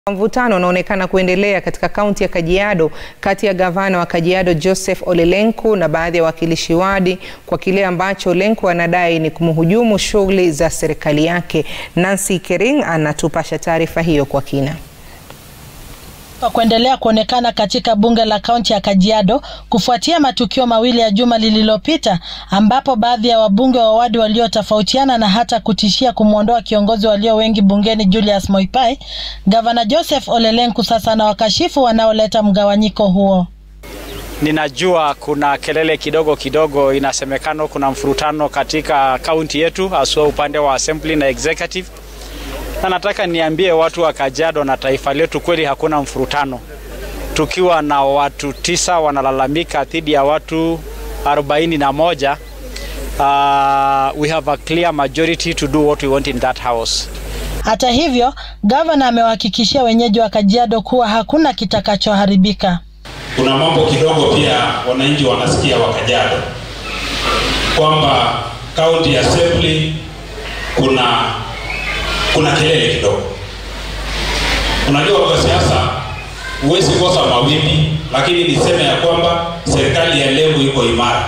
Mvutano unaonekana kuendelea katika kaunti ya Kajiado kati ya gavana wa Kajiado Joseph Ole Lenku na baadhi ya wawakilishi wadi kwa kile ambacho Lenku anadai ni kumhujumu shughuli za serikali yake. Nancy Kering anatupasha taarifa hiyo kwa kina. Kuendelea kuonekana katika bunge la kaunti ya Kajiado kufuatia matukio mawili ya juma lililopita ambapo baadhi ya wabunge wa wadi waliotofautiana na hata kutishia kumwondoa kiongozi walio wengi bungeni Julius Moipai, gavana Joseph Ole Lenku sasa na wakashifu wanaoleta mgawanyiko huo. Ninajua kuna kelele kidogo kidogo, inasemekana kuna mfurutano katika kaunti yetu, haswa upande wa assembly na executive na nataka niambie watu wa Kajiado na taifa letu, kweli hakuna mfurutano. Tukiwa na watu tisa wanalalamika dhidi ya watu arobaini na moja, uh, we have a clear majority to do what we want in that house. Hata hivyo, gavana amewahakikishia wenyeji wa Kajiado kuwa hakuna kitakachoharibika. Kuna mambo kidogo pia wananchi wanasikia wa Kajiado kwamba county assembly kuna kuna kelele kidogo. Unajua, kwa siasa huwezi kosa mawimbi, lakini niseme ya kwamba serikali ya Lenku iko imara,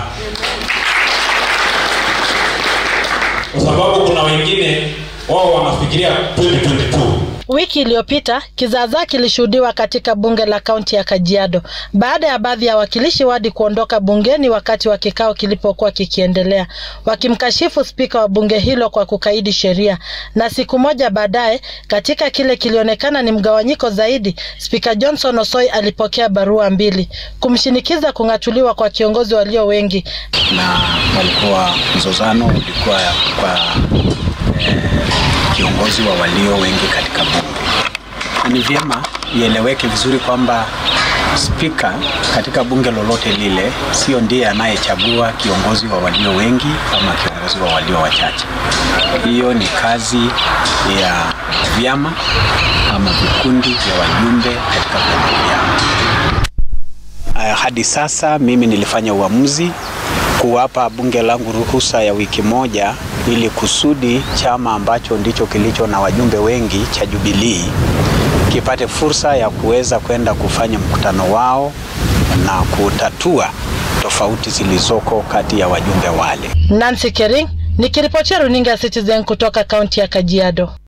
kwa sababu kuna wengine wao wanafikiria 2022 Wiki iliyopita kizaazaa kilishuhudiwa katika bunge la kaunti ya Kajiado baada ya baadhi ya wakilishi wadi kuondoka bungeni wakati wa kikao kilipokuwa kikiendelea, wakimkashifu spika wa bunge hilo kwa kukaidi sheria. Na siku moja baadaye, katika kile kilionekana ni mgawanyiko zaidi, spika Johnson Osoi alipokea barua mbili kumshinikiza kung'atuliwa kwa kiongozi walio wengi, na walikuwa mzozano ulikuwa kwa eh, kiongozi wa walio wengi katika bunge. Ni vyema ieleweke vizuri kwamba spika katika bunge lolote lile sio ndiye anayechagua kiongozi wa walio wengi ama kiongozi wa walio wachache. Hiyo ni kazi ya vyama ama vikundi vya wajumbe katika vyama vyao. Uh, hadi sasa mimi nilifanya uamuzi kuwapa bunge langu ruhusa ya wiki moja ili kusudi chama ambacho ndicho kilicho na wajumbe wengi cha Jubilee kipate fursa ya kuweza kwenda kufanya mkutano wao na kutatua tofauti zilizoko kati ya wajumbe wale. Nancy Kering nikiripotia runinga ya Citizen kutoka kaunti ya Kajiado.